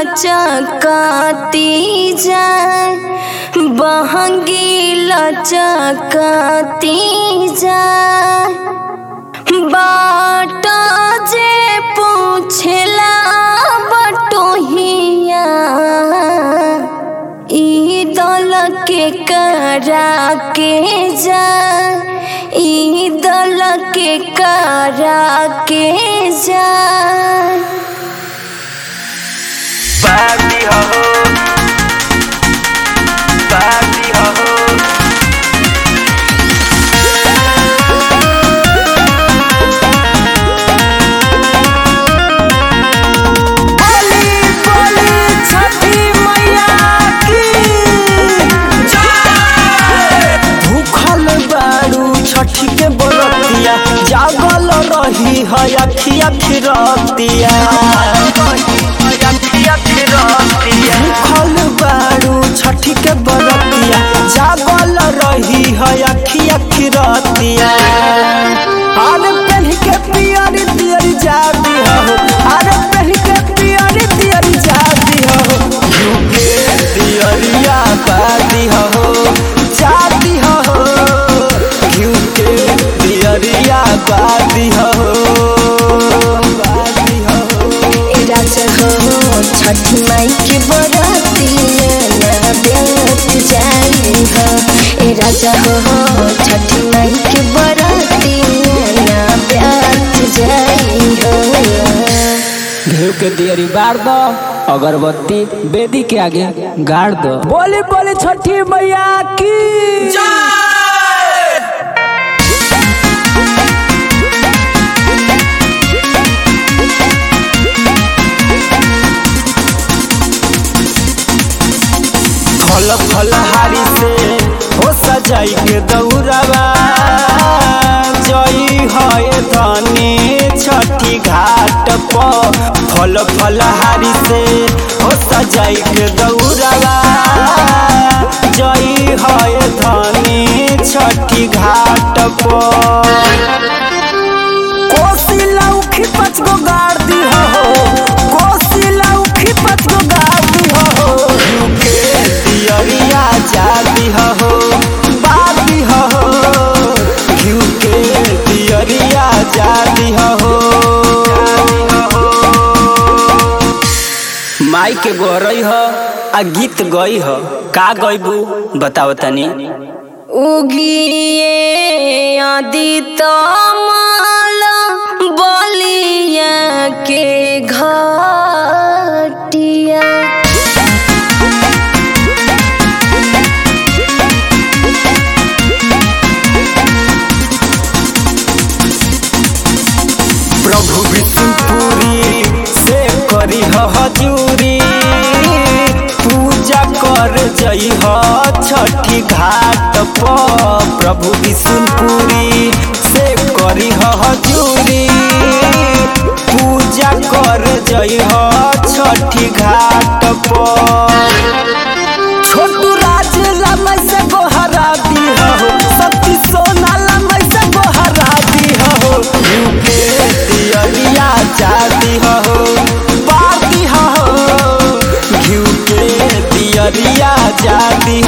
लचकती जाए बहंगी लचकती जाए बाट जे पूछला बटोहिया ई दल के करा के जा ई दल के करा के जा Party ho ho Party ho ho बोली बोली छठी मैया की भूखल बारू छठी के बरतिया जागल रही है अखिया खिरतिया भूखल बारू छठी के बरतिया जागल रही है अखिया खिरतिया अरे पहन के पियरी पियरी जाती हो अरे पहन के पियरी पियरी जाती हो झुके पियरिया बाती हो जाती हो झुके पियरिया बाती हो बाती हो राजा हो छठ माई के बराती ना व्यर्थ जाई हो ए राजा हो छठ माई के बराती ना व्यर्थ जाई हो घेव के दियरी बार दो अगरबत्ती बेदी के आगे गाड़ दो बोली बोली छठी मैया की फल फल हारी से हो सजाई के दौड़वा जई है धनी छठी घाट पर फल फल हारी से हो सजाई के दौड़वा जई है धनी छठी घाट पर कोसी लौखी पच गो गाड़ दी हो कोसी लौखी पच गो गाड़ दी हो के दियरिया जाती हो बाती हो घिउ के दियरिया जाती हो माई के गोरई हो आ गीत गई हो का गईबू बताओ तनी उगिए आदित माल बलिया के घटिया प्रभु विष्णुपुरी से करी हजूरी पूजा कर जई ह छठी घाट पर प्रभु विष्णुपुरी से करी हजूरी पूजा कर जई ह छठी घाट पर छोटू राज लमई से गोहरा दी हो सती सोना लमई से गोहरा दी हो यूके दियरिया जाती हो बाती हो घिउ के दियरिया जाती